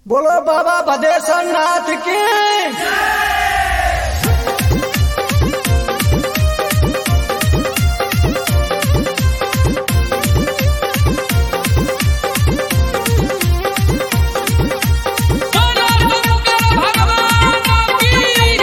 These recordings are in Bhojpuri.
बोलो बाबा भदेश्वर नाथ की बोलो शंकर भगवान की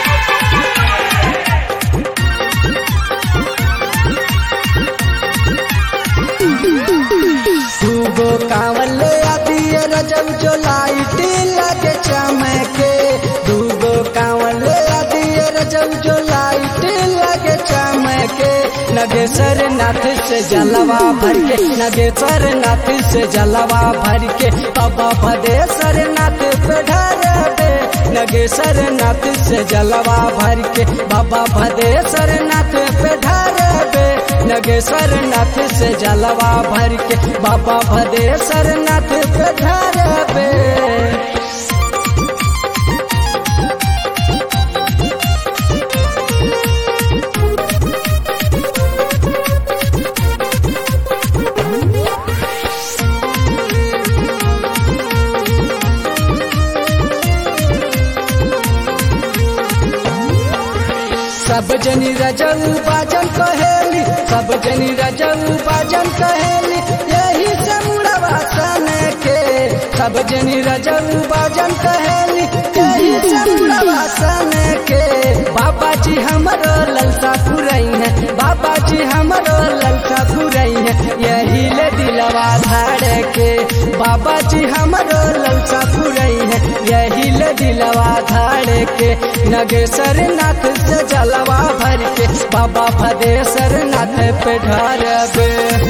दूगो कांवल आदि रजब जो लाइट लगे चमके दूगो कांवल आदि रजब जो लाइट लगे चमके नगेश्वर नाथ से जलवा भर के नगेश्वर नाथ से जलवा भर के बाबा भदेश्वर नाथ पे ढारबे नगेश्वर नाथ से जलवा भर के बाबा भदेश्वर नाथ पे ढारबे नगेश्वर नाथ से जलवा भर के बाबा भदेश्वर नाथ पे ढारबे सब जनी रजऊ बाजन कहेली सब जनी रजऊ बाजन कहेली यही से मुड़वा सन के सब जनी रजऊ बाजन कहेली यही से मुड़वा सन के बाबा जी हमरो ललसा पुरई है बाबा जी हमरो ललसा पुरई है यही ले दिलवा धाड़ के बाबा जी हमरो ललसा पुरई है यही ले दिलवा धाड़ के नगेश्वर नाथ से जलवा भर के बाबा भदेश्वर नाथ पे ढारबे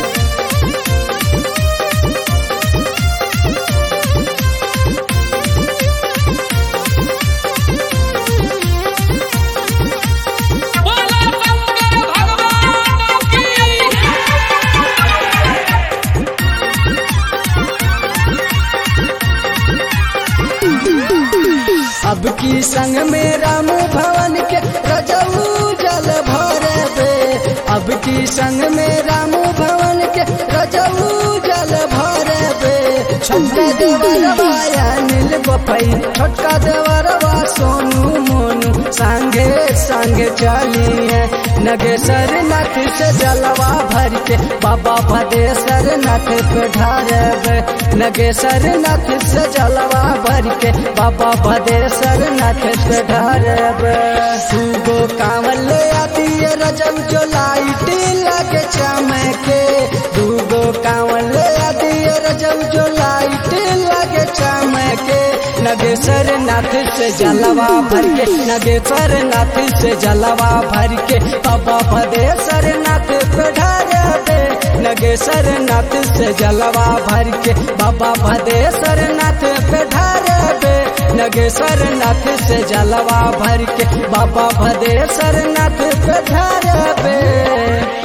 बोलो शंकर भगवान की अब की संग में राम भवन के रजऊ जल भरबे अब की संग में राम भवन के रजऊ जल भरबे छोटका देवरवा नील बपई छोटका देवरवा सोनू मोनू संगे संगे चली है नगेश्वर नाथ से जलवा भर के बाबा भदेश्वर नाथ पे ढारबे नगेश्वर नाथ से जलवा भर के बाबा भदेश्वर नाथ पे ढारबे दूगो कांवल आती रजब जो लाइट लगे चमके दूगो कांवल आती रजब जो लाइट लगे चमके नगेश्वर नाथ से जलवा भर के नगेश्वर नाथ से जलवा भर के बाबा भदेश्वर नाथ पे ढारबे नगेश्वर नाथ से जलवा भर के बाबा भदेश्वर नाथ पे ढारबे नगेश्वर नाथ से जलवा भर के बाबा भदेश्वर नाथ पे ढारबे